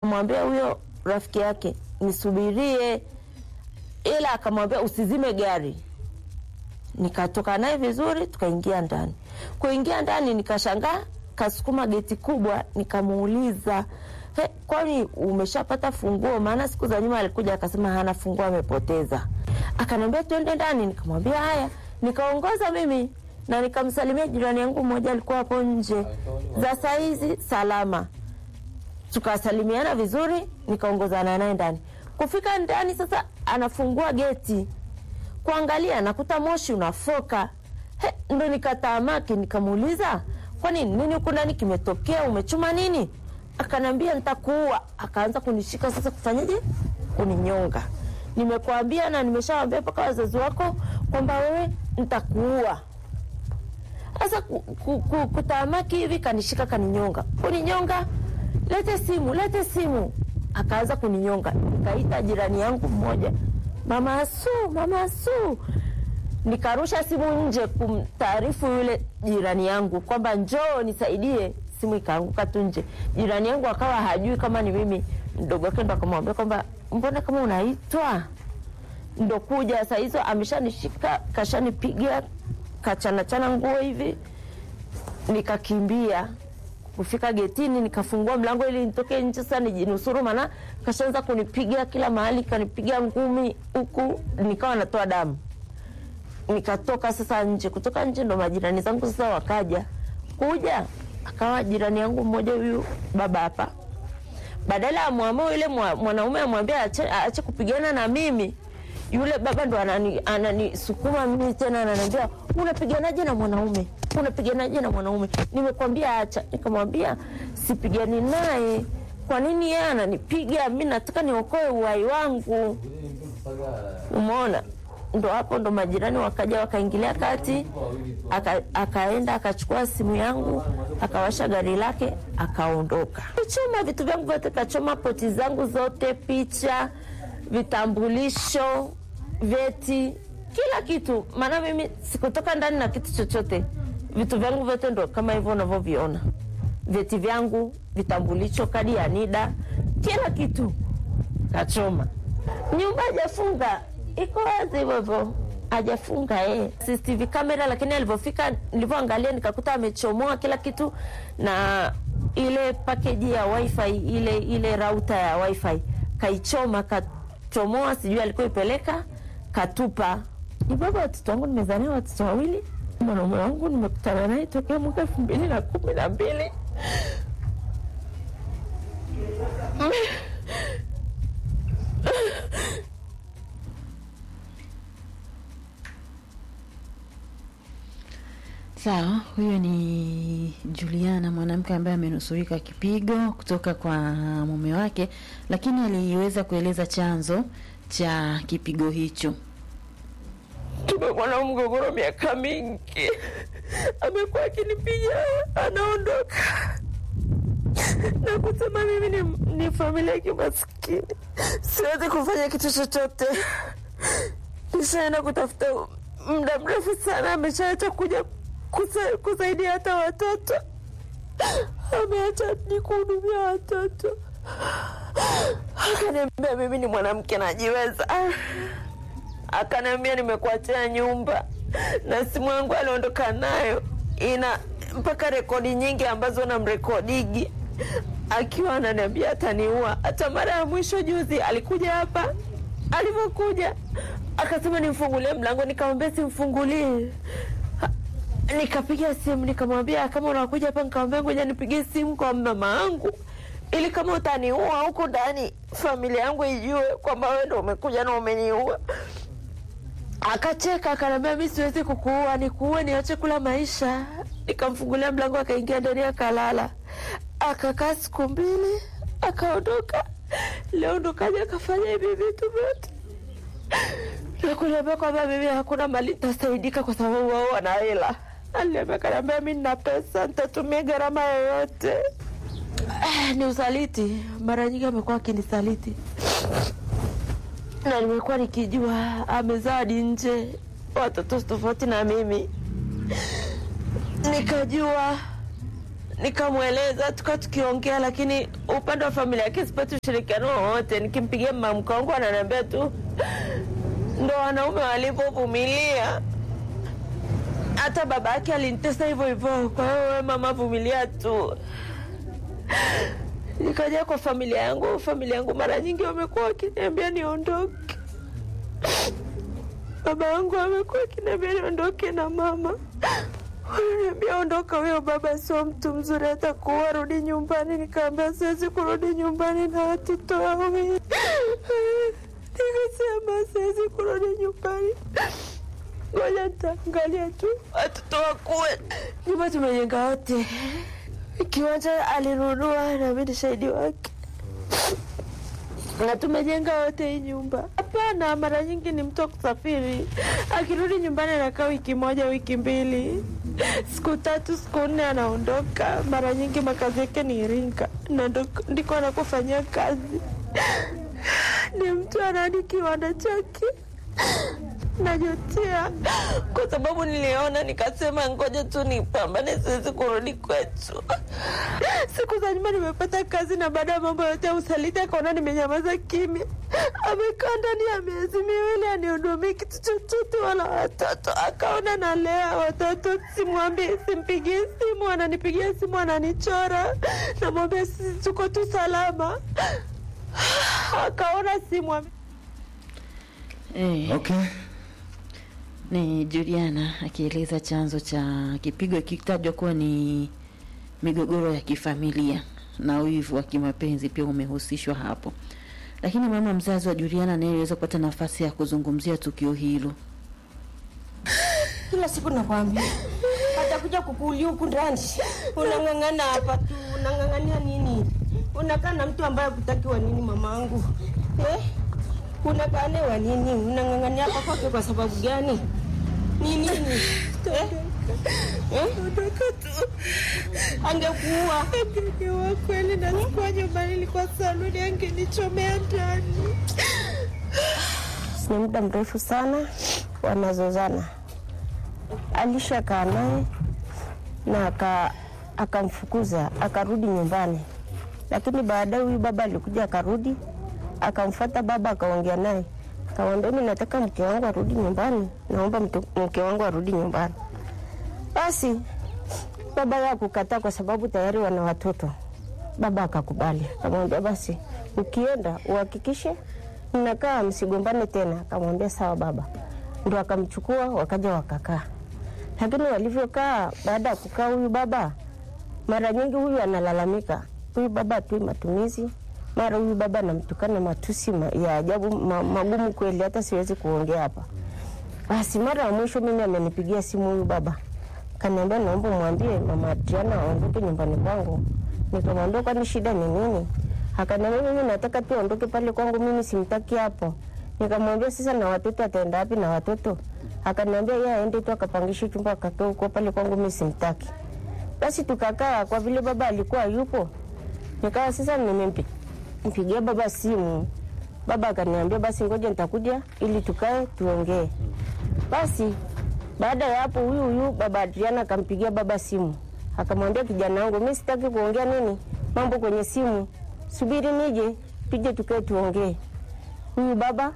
mwambia huyo rafiki yake nisubirie, ila akamwambia usizime gari. Nikatoka naye vizuri, tukaingia ndani. Kuingia ndani, nikashangaa kasukuma geti kubwa, nikamuuliza He, kwani umeshapata funguo? Maana siku za nyuma alikuja akasema hana funguo, amepoteza. Akaniambia twende ndani, nikamwambia haya. Nikaongoza mimi na nikamsalimia jirani yangu mmoja alikuwa hapo nje, za saizi salama tukasalimiana vizuri, nikaongozana naye ndani. Kufika ndani sasa, anafungua geti kuangalia, nakuta moshi unafoka. He, ndo nikatamaki, nikamuuliza kwani nini huku ndani kimetokea, umechuma nini? Akanambia nitakuua. Akaanza kunishika sasa, kufanyaje? Kuninyonga. Nimekuambia na nimeshawambia mpaka wazazi wako kwamba wewe nitakuua. Sasa ku, ku, ku, kutamaki hivi, kanishika kaninyonga, kuninyonga lete simu, lete simu. Akaanza kuninyonga. Nikaita jirani yangu mmoja, mama Asu, mama Asu. Nikarusha simu nje kumtaarifu yule jirani yangu kwamba njoo nisaidie. Simu ikaanguka tu nje. Jirani yangu akawa hajui kama ni mimi. Mdogo wake ndo akamwambia kwamba mbona kama unaitwa, ndo kuja saa hizo. Ameshanishika kashanipiga kachanachana nguo hivi, nikakimbia kufika getini nikafungua mlango ili nitoke nje sasa nijinusuru, maana kashaanza kunipiga kila mahali, kanipiga ngumi huku, nikawa natoa damu. Nikatoka sasa nje. Kutoka nje ndo majirani zangu sasa wakaja kuja, akawa jirani yangu mmoja huyu baba hapa, badala ya mwamua yule mwanaume amwambia aache kupigana na mimi, yule baba ndo ananisukuma anani mimi tena, ananiambia unapiganaje na mwanaume unapiganaje na mwanaume? Nimekwambia acha. Nikamwambia sipigani naye. Kwa nini yeye ananipiga? Mi nataka niokoe uhai wangu. Umeona, ndo hapo ndo majirani wakaja wakaingilia kati, aka, akaenda akachukua simu yangu akawasha gari lake akaondoka. Kachoma vitu vyangu vyote, kachoma poti zangu zote, picha, vitambulisho, vyeti, kila kitu, maana mimi sikutoka ndani na kitu chochote vitu vyangu vyote ndo kama hivyo unavyoviona, vyeti vyangu, vitambulisho, kadi ya NIDA, kila kitu kachoma. Nyumba hajafunga, iko wazi hivyo hivyo, hajafunga eh, CCTV kamera. Lakini alivyofika, nilivyoangalia nikakuta amechomoa kila kitu, na ile pakeji ya wifi, ile ile rauta ya wifi kaichoma, kachomoa, sijui alikuwa ipeleka, katupa. Ni baba watoto wangu, nimezania watoto wawili mwanaume wangu nimekutana naye tokea mwaka elfu mbili na kumi na mbili. Sawa, huyo ni Juliana, mwanamke ambaye amenusurika kipigo kutoka kwa mume wake, lakini aliweza kueleza chanzo cha kipigo hicho. Tumekuwa na mgogoro miaka mingi, amekuwa akinipiga, anaondoka na kusema mimi ni, ni familia ya kimaskini, siwezi kufanya kitu chochote. Nishaenda kutafuta muda mrefu sana, ameshaacha kuja kusa, kusaidia hata watoto, ameacha ni kuhudumia watoto. Akaniambia mimi ni mwanamke najiweza akaniambia nimekuachia nyumba na simu yangu aliondoka nayo ina mpaka rekodi nyingi ambazo namrekodigi akiwa ananiambia ataniua. Hata mara ya mwisho juzi alikuja hapa, alivyokuja akasema nimfungulie mlango, nikamwambia simfungulie. Nikapiga simu nikamwambia kama unakuja hapa, nikamwambia ngoja nipigie simu kwa mama yangu ili kama utaniua huku ndani familia yangu ijue kwamba wewe ndo umekuja na umeniua. Akacheka akaniambia mi siwezi kukuua, nikuue niache kula maisha. Nikamfungulia mlango akaingia ndani akalala, akakaa siku mbili akaondoka. Leo ndo kaja akafanya hivi vitu vyote na kuniambia kwamba mimi hakuna mali nitasaidika kwa sababu wao wana hela. Aliniambia kaniambia mi nina pesa nitatumia gharama yoyote. Ni usaliti, mara nyingi amekuwa akinisaliti na nimekuwa nikijua amezaa hadi nje watoto tofauti na mimi, nikajua nikamweleza tuka tukiongea, lakini upande wa familia yake sipati ushirikiano wowote. Nikimpigia mama mkwe wangu ananiambia tu ndo wanaume walivyovumilia. Hata baba yake alinitesa hivyo hivyo. Kwa hiyo wewe mama, vumilia tu. Nikaja kwa familia yangu. Familia yangu mara nyingi wamekuwa wakiniambia niondoke. Baba yangu amekuwa akiniambia niondoke na mama Wananiambia ondoka, huyo baba sio mtu mzuri, hata kuwa rudi nyumbani. Nikaambia siwezi kurudi nyumbani na watoto wawili. Nikasema siwezi kurudi nyumbani, ngoja nitaangalia tu watoto wakuwe. Nyumba tumejenga wote, kiwanja alinunua na mimi ni shahidi wake, na tumejenga wote hii nyumba. Hapana, mara nyingi ni mtu wa kusafiri, akirudi nyumbani anakaa wiki moja, wiki mbili siku tatu siku nne anaondoka. Mara nyingi makazi yake ni Iringa na ndo- ndiko anakofanyia kazi. Ni mtu anani kiwanda chake. Najutia kwa sababu niliona, nikasema ngoja tu nipambane, siwezi kurudi kwetu. Siku za nyuma nimepata kazi, na baada ya mambo yote ya usaliti akaona nimenyamaza kimya. Amekaa ndani ya miezi miwili anihudumii kitu chochote wala watoto. Akaona nalea watoto, simwambii, simpigie simu, ananipigia simu ananichora, namwambia sisi tuko tu salama. Akaona simwambii Eh, Okay. ni Juliana akieleza chanzo cha kipigo ikitajwa kuwa ni migogoro ya kifamilia na wivu wa kimapenzi pia umehusishwa hapo. Lakini mama mzazi wa Juliana naye aliweza kupata nafasi ya kuzungumzia tukio hilo. Kila siku nakwambia atakuja kukuulia huku ndani, unang'ang'ana hapa tu, unang'ang'ania nini? Unakaa na mtu ambaye kutakiwa nini, mamangu eh? Unakaa naye wa nini? Unang'ang'ania hapa kwake kwa sababu gani? Ni nini eh? Eh? Angekuua, Angekuwa kweli na sikuwa nyumbani, ilikuwa saluni, angenichomea ndani. ni muda mrefu sana wanazozana. Alishakaa naye na aka akamfukuza akarudi nyumbani, lakini baadaye huyu baba alikuja akarudi, akamfuata baba, akaongea naye, akamwambia mimi nataka mke wangu arudi nyumbani, naomba mtu- mke wangu arudi nyumbani. Basi baba yake kukataa kwa sababu tayari wana watoto. Baba akakubali, akamwambia basi ukienda uhakikishe mnakaa msigombane tena. Akamwambia sawa baba, ndo akamchukua wakaja wakakaa. Lakini walivyokaa, baada ya kukaa, huyu baba mara nyingi huyu analalamika, huyu baba atui matumizi, mara huyu baba anamtukana matusi ma, ya ajabu ma, magumu kweli, hata siwezi kuongea hapa. Basi mara ya mwisho mimi amenipigia simu huyu baba, kaniambia naomba mwambie mama Adriana aondoke nyumbani kwangu. Nikamwambia kwani shida ni nini? Akaniambia mimi nataka tu aondoke pale kwangu, mimi simtaki hapo. Nikamwambia sasa, na watoto ataenda wapi na watoto? Akaniambia yeye aende tu akapangishe chumba akatoe huko pale kwangu, mimi simtaki. Basi tukakaa, kwa vile baba alikuwa yupo, nikawa sasa nimempigia baba simu. Baba akaniambia basi ngoja nitakuja ili tukae tuongee. Basi baada ya hapo, huyu huyu baba Adriana akampigia baba simu, akamwambia kijana wangu, mimi sitaki kuongea nini mambo kwenye simu, subiri nije tuje tukae tuongee. Huyu baba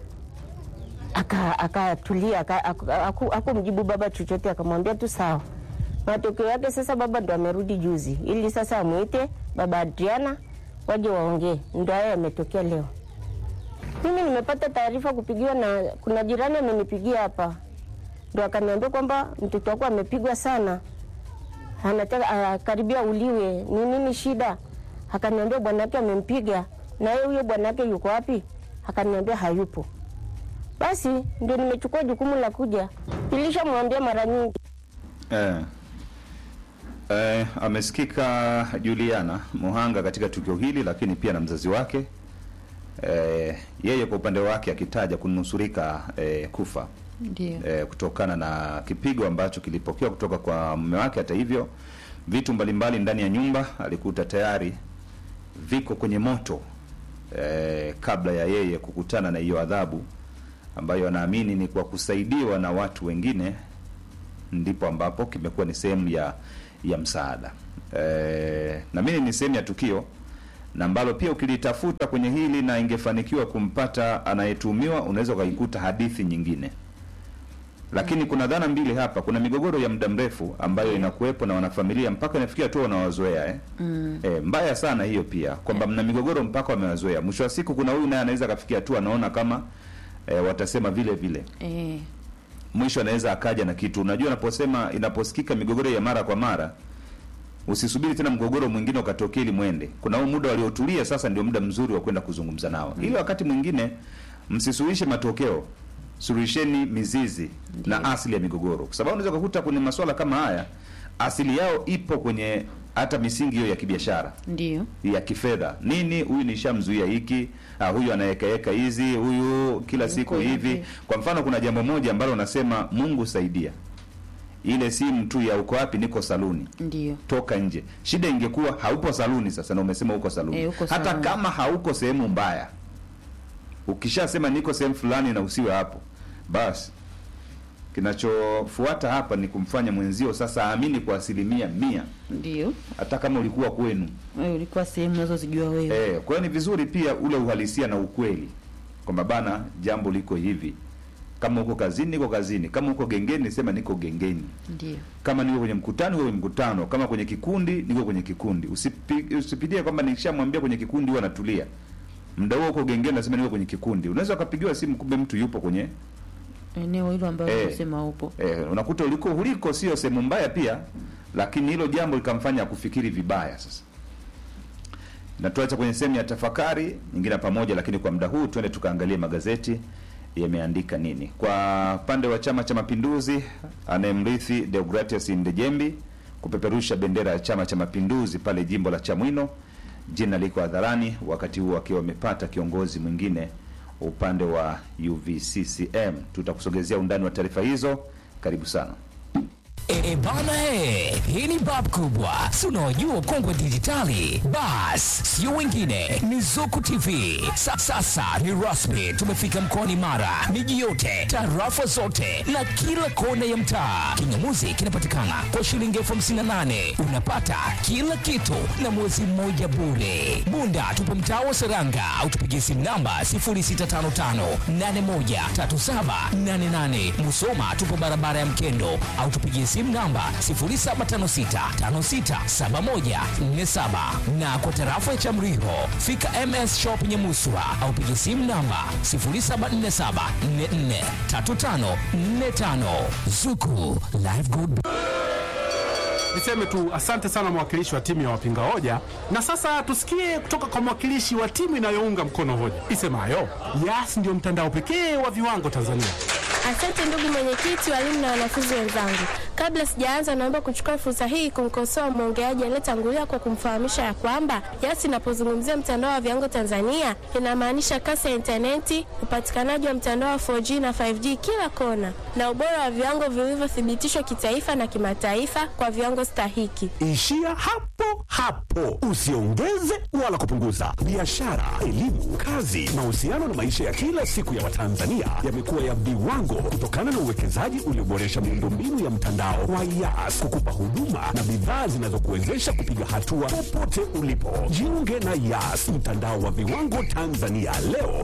aka- akatulia aka, aka, aku- akumjibu baba chochote, akamwambia tu sawa. Matokeo yake sasa baba ndo amerudi juzi, ili sasa amwite baba Adriana waje waongee. Ndo haya yametokea leo. Mimi nimepata taarifa kupigiwa na kuna jirani amenipigia hapa, ndo akaniambia kwamba mtoto wako amepigwa sana, anataka ah, karibia uliwe. Ni nini shida? Akaniambia bwanake amempiga. Na yeye huyo bwanake yuko wapi? Akaniambia hayupo. Basi ndio nimechukua jukumu la kuja, nilishamwambia mara nyingi. Eh. Eh, amesikika Juliana Muhanga katika tukio hili, lakini pia na mzazi wake eh, yeye kwa upande wake akitaja kunusurika eh, kufa Ndio. eh, kutokana na kipigo ambacho kilipokewa kutoka kwa mume wake. Hata hivyo, vitu mbalimbali ndani ya nyumba alikuta tayari viko kwenye moto eh, kabla ya yeye kukutana na hiyo adhabu ambayo anaamini ni kwa kusaidiwa na watu wengine ndipo ambapo kimekuwa ni sehemu ya ya msaada. e, na mimi ni sehemu ya tukio na ambalo pia ukilitafuta kwenye hili na ingefanikiwa kumpata anayetuhumiwa unaweza ukaikuta hadithi nyingine lakini kuna dhana mbili hapa kuna migogoro ya muda mrefu ambayo inakuwepo na wanafamilia mpaka inafikia tu wanawazoea eh? mm. eh, mbaya sana hiyo pia kwamba mna migogoro mpaka wamewazoea mwisho wa siku kuna huyu naye anaweza akafikia tu anaona kama eh, watasema vile vile eh, mwisho anaweza akaja na kitu unajua unaposema inaposikika migogoro ya mara kwa mara usisubiri tena mgogoro mwingine ukatokea ili mwende kuna huu muda waliotulia sasa ndio muda mzuri wa kwenda kuzungumza nao ili wakati mwingine msisuluhishe matokeo suluhisheni mizizi na asili ya migogoro kwa sababu unaweza kukuta kwenye masuala kama haya asili yao ipo kwenye hata misingi hiyo ya kibiashara ndio ya kifedha nini huyu nishamzuia hiki ah, huyu anaekaeka hizi huyu kila siku hivi hivi. kwa mfano kuna jambo moja ambalo unasema mungu saidia ile simu tu ya uko wapi niko saluni ndio toka nje shida ingekuwa haupo saluni sasa na umesema uko saluni Eh, uko hata saluni. kama hauko sehemu mbaya ukishasema niko sehemu fulani na usiwe hapo basi kinachofuata hapa ni kumfanya mwenzio sasa aamini kwa asilimia mia ndio hata kama ulikuwa kwenu wewe ulikuwa sehemu unazozijua wewe Eh, kwa hiyo ni vizuri pia ule uhalisia na ukweli kwamba bana, jambo liko hivi. Kama uko kazini, niko kazini. Kama uko gengeni, sema niko gengeni. ndio Kama niko kwenye mkutano, niko kwenye mkutano. Kama kwenye kikundi, niko kwenye kikundi. Usipi, usipitie kwamba nikishamwambia kwenye kikundi huwa natulia. Muda huo uko gengeni, nasema niko kwenye kikundi. Unaweza ukapigiwa simu, kumbe mtu yupo kwenye eneo hilo ambalo Eh. unasema upo eh, unakuta uliko huliko sio sehemu mbaya pia, lakini hilo jambo likamfanya kufikiri vibaya. Sasa natuacha kwenye sehemu ya tafakari nyingine pamoja, lakini kwa muda huu twende tukaangalie magazeti yameandika nini. Kwa upande wa Chama cha Mapinduzi, anayemrithi Deogratias Ndejembi kupeperusha bendera ya Chama cha Mapinduzi pale jimbo la Chamwino, jina liko hadharani, wakati huo akiwa wamepata kiongozi mwingine upande wa UVCCM. Tutakusogezea undani wa taarifa hizo. Karibu sana. E, e bana he, hii ni bab kubwa, si unaojua ukongwe dijitali. Bas, sio wengine, ni Zuku TV. Sa, sasa ni rasmi, tumefika mkoani Mara, miji yote, tarafa zote na kila kona ya mtaa. Kingamuzi kinapatikana kwa shilingi elfu hamsini na nane unapata kila kitu na mwezi mmoja bure. Bunda tupo mtaa wa Seranga au tupigie simu namba 0655813788. Musoma tupo barabara ya Mkendo au tupigie simu namba 0756567147 na kwa tarafa ya Chamriho fika MS Shop Nyamuswa au pigie simu namba 0747443545 Zuku Live Good Niseme tu asante sana mwakilishi wa timu ya wapinga hoja, na sasa tusikie kutoka kwa mwakilishi wa timu inayounga mkono hoja isemayo Yas ndio mtandao pekee wa viwango Tanzania. Asante ndugu mwenyekiti, walimu na wanafunzi wenzangu. Kabla sijaanza, naomba kuchukua fursa hii kumkosoa mwongeaji aliyetangulia kwa kumfahamisha ya kwamba Yas inapozungumzia mtandao wa viwango Tanzania inamaanisha kasi ya intaneti, upatikanaji wa mtandao wa 4G na 5G kila kona, na ubora wa viwango vilivyothibitishwa kitaifa na kimataifa kwa viwango stahiki. Ishia hapo hapo, usiongeze wala kupunguza. Biashara, elimu, kazi, mahusiano na maisha ya kila siku ya Watanzania yamekuwa ya viwango kutokana na uwekezaji ulioboresha miundombinu ya mtandao wa Yas kukupa huduma na bidhaa zinazokuwezesha kupiga hatua popote ulipo. Jiunge na Yas, mtandao wa viwango Tanzania leo